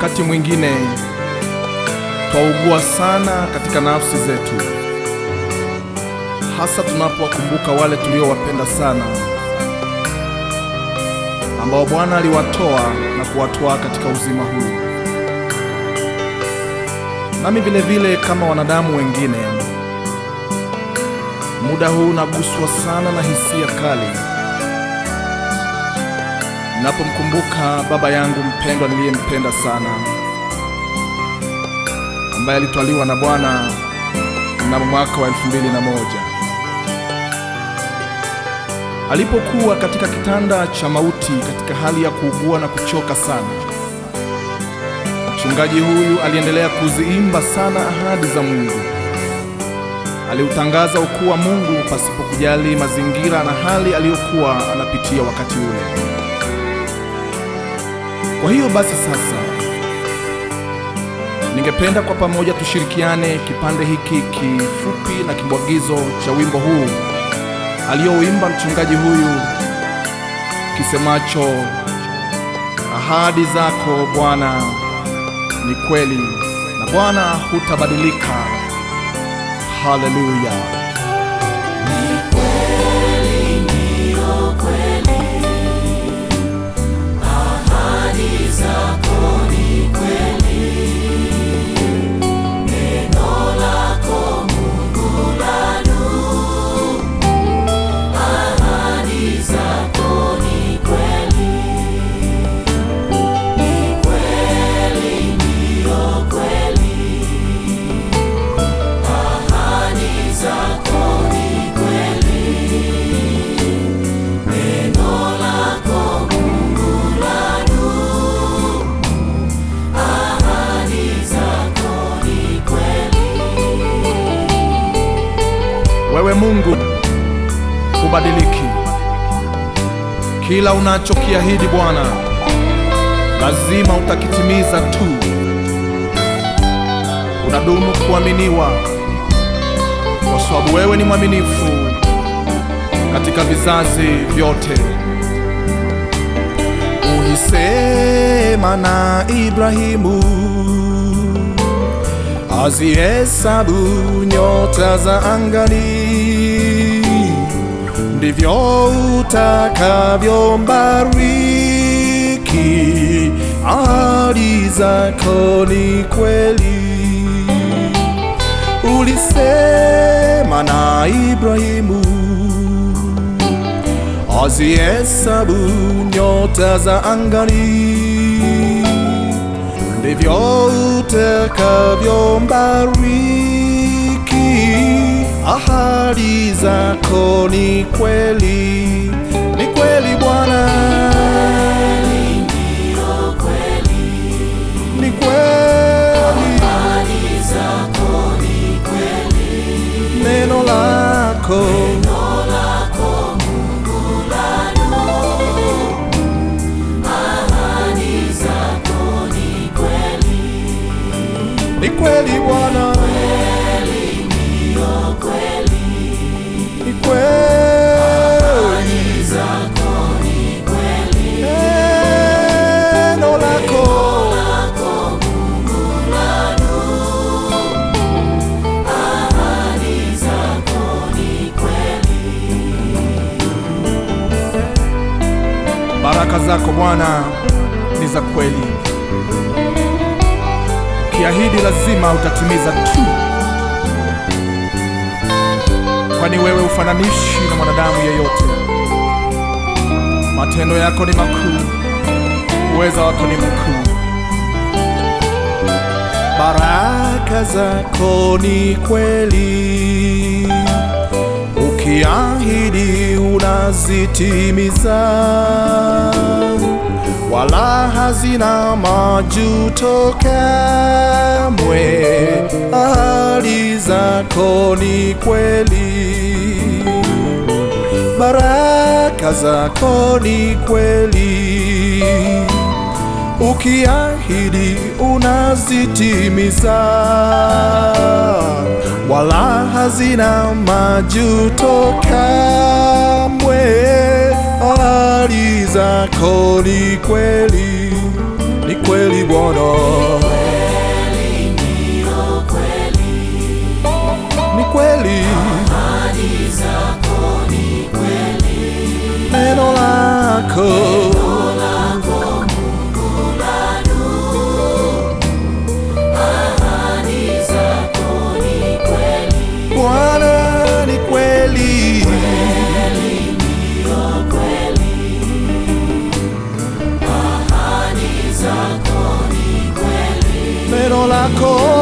wakati mwingine twaugua sana katika nafsi zetu, hasa tunapowakumbuka wale tuliowapenda sana, ambao Bwana aliwatoa na kuwatoa katika uzima huu. Nami vile vile kama wanadamu wengine, muda huu naguswa sana na hisia kali ninapomkumbuka baba yangu mpendwa niliyempenda sana, ambaye alitwaliwa na Bwana mnamo mwaka wa elfu mbili na moja alipokuwa katika kitanda cha mauti katika hali ya kuugua na kuchoka sana. Mchungaji huyu aliendelea kuziimba sana ahadi za Mungu. Aliutangaza ukuu wa Mungu pasipo kujali mazingira na hali aliyokuwa anapitia wakati ule. Kwa hiyo basi sasa, ningependa kwa pamoja tushirikiane kipande hiki kifupi na kibwagizo cha wimbo huu aliyouimba mchungaji huyu kisemacho, ahadi zako Bwana ni kweli na Bwana hutabadilika. Haleluya! Wewe Mungu hubadiliki. Kila unachokiahidi Bwana, lazima utakitimiza tu. Unadumu kuaminiwa, kwa sababu wewe ni mwaminifu katika vizazi vyote. Ulisema na Ibrahimu azihesabu nyota za angani, ndivyo utakavyombariki. Ahadi zako ni kweli. Ulisema na Ibrahimu azihesabu nyota za angani ndivyo utakavyombariki. Ahadi zako ni kweli, ni kweli Bwana, ni kweli, neno lako ni kweli Bwana, ni kweli, neno lako baraka zako Bwana ni za kweli Ukiahidi lazima utatimiza tu, kwani wewe ufananishi na mwanadamu yeyote. Matendo yako ni makuu, uweza wako ni mkuu. Baraka zako ni kweli, ukiahidi unazitimiza wala hazina majuto kamwe. Ahadi zako ni kweli, baraka zako ni kweli, ukiahidi unazitimiza, wala hazina majuto kamwe. Ahadi zako ni kweli, ni kweli kweli Bwana, ni kweli neno lako Bwana ni kweli, neno lako